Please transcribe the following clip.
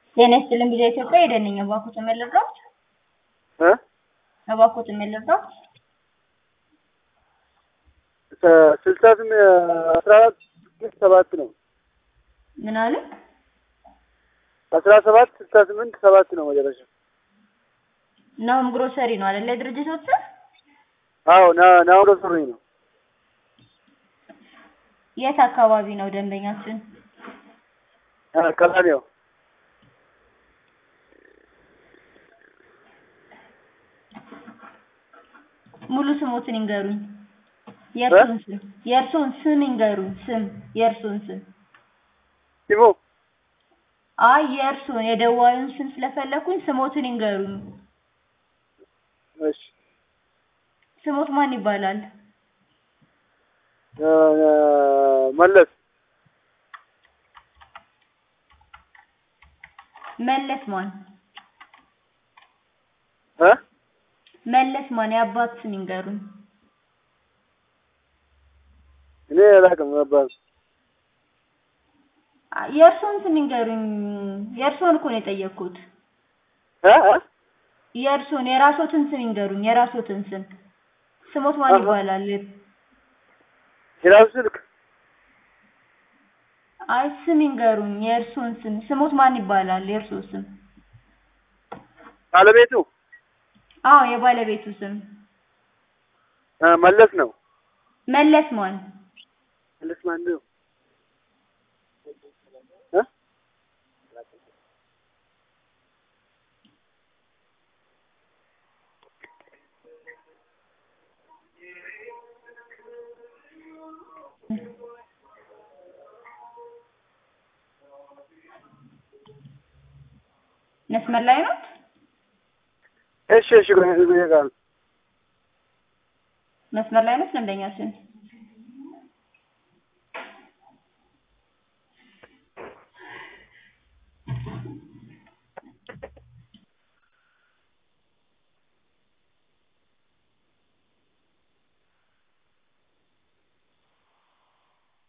ጤና ይስጥልኝ ቪኦኤ ኢትዮጵያ ሄደን ነኝ እባክዎትን ምን ልርዳዎት? እ እባክዎትን ምን ልርዳዎት? ስልሳ ስም አስራ አራት ስድስት ሰባት ነው። ምን አለ? አስራ ሰባት ስልሳ ስምንት ሰባት ነው መጨረሻ። ናሁም ግሮሰሪ ነው አይደለ የድርጅቶት ስም? አዎ ና ናሁም ግሮሰሪ ነው። የት አካባቢ ነው ደንበኛችን? አ ቀላኔው ሙሉ ስሞትን ይንገሩኝ። የእርሶን ስም የእርሶን ስም ይንገሩኝ። ስም የእርሶን ስም ሲሙ አይ የእርሶን የደዋዩን ስም ስለፈለኩኝ ስሞትን ይንገሩኝ። እሺ ስሞት ማን ይባላል? እ መለስ መለስ ማን? እ መለስ ማን? የአባት ስም ይንገሩኝ። እኔ አላውቅም ነበር። አ- የእርሶን ስም ይንገሩኝ። የእርሶን እኮ ነው የጠየቅኩት። እ እ የእርሶን የራሶትን ስም ይንገሩኝ። የራሶትን ስም ስሞት ማን አሃ። ይባላል? የራሱ ስልክ አይ ስም ይንገሩኝ። የእርሶን ስም ስሞት ማን ይባላል? የእርሶ ስም? ባለቤቱ አዎ የባለቤቱ ስም እ መለስ ነው። መለስ ማን? መለስ ማን ነው? እ መስመር ላይ ነው? እሺ እሺ ቆይ ቆይ ቆይ መስመር ላይ ነው ደንበኛችን?